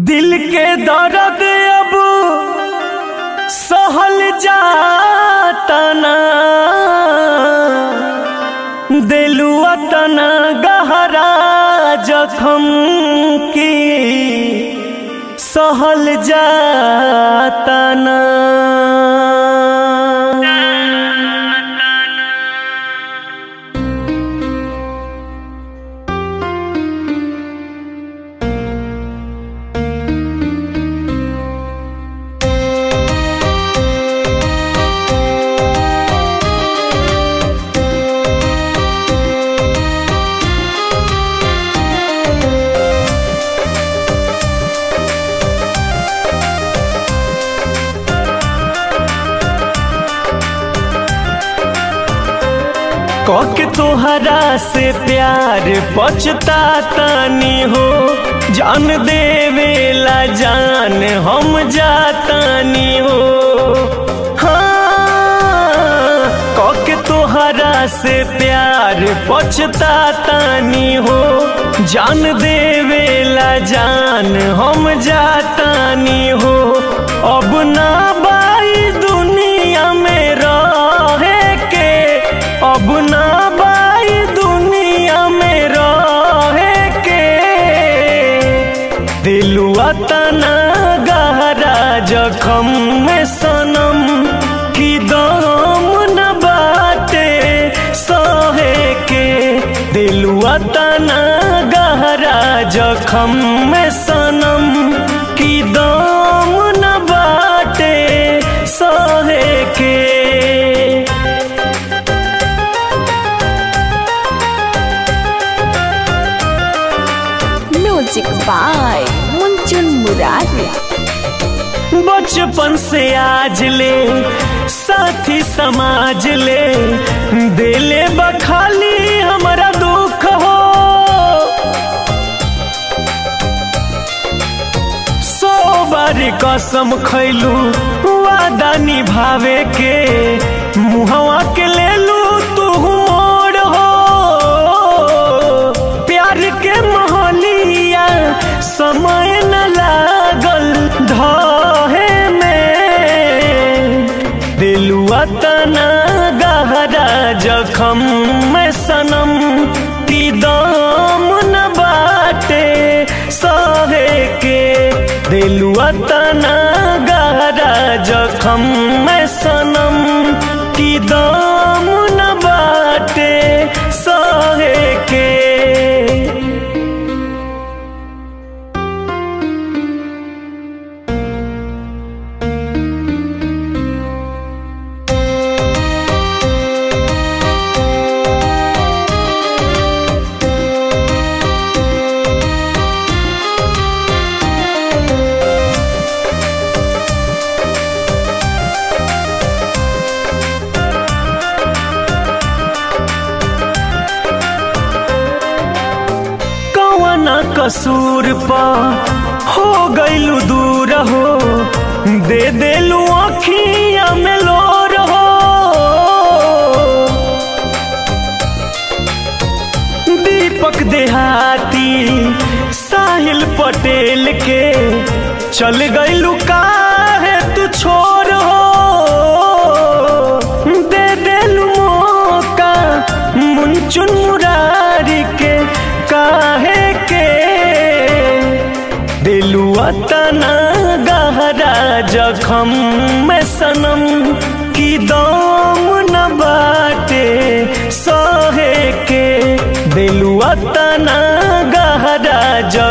दिल के दर्द अब सहल जाता ना दिलुआ तना गहरा जखम की सहल जाता ना कके तोहरा से प्यार पछतातानी हो जान देवेला जान हम जातानी हो हाँ कके तोहरा से प्यार पछतातानी हो जान देवेला जान हम जातानी हो अब ना बाई दुनिया में रहे के अब ना बाई दुनिया में रहे के दिलुआ तना गहरा जखम में सनम की दम न बाटे सहे के दिलुआ तना गहरा जखम में सनम की दम न बाटे सहे के म्यूजिक बाय मुंचुन मुरारी बचपन से आज ले साथी समाज ले दिले बखाली हमारा दुख हो सौ बार कसम खैलू वादा निभावे के मुहवा के ले लू तू मोड़ हो प्यार के मोहलिया समय न लागल धहे में दिलुआ तना गहरा जखम में सनम की दम न बाटे सहे के दिलुआ तना गहरा जखम में सनम की दम न बाटे सहे के कवना कसूर पा हो गईलू दूर हो दे देलू अखिया में लोर हो दीपक देहाती साहिल पटेल के चल गईलू काहे तू छोर हो दे देलू मौका मुंचुन मुरारी के काहे के दिलुआ तना गहरा जखम में सनम की दम न बाटे सहे के दिलुआ तना गहरा जखम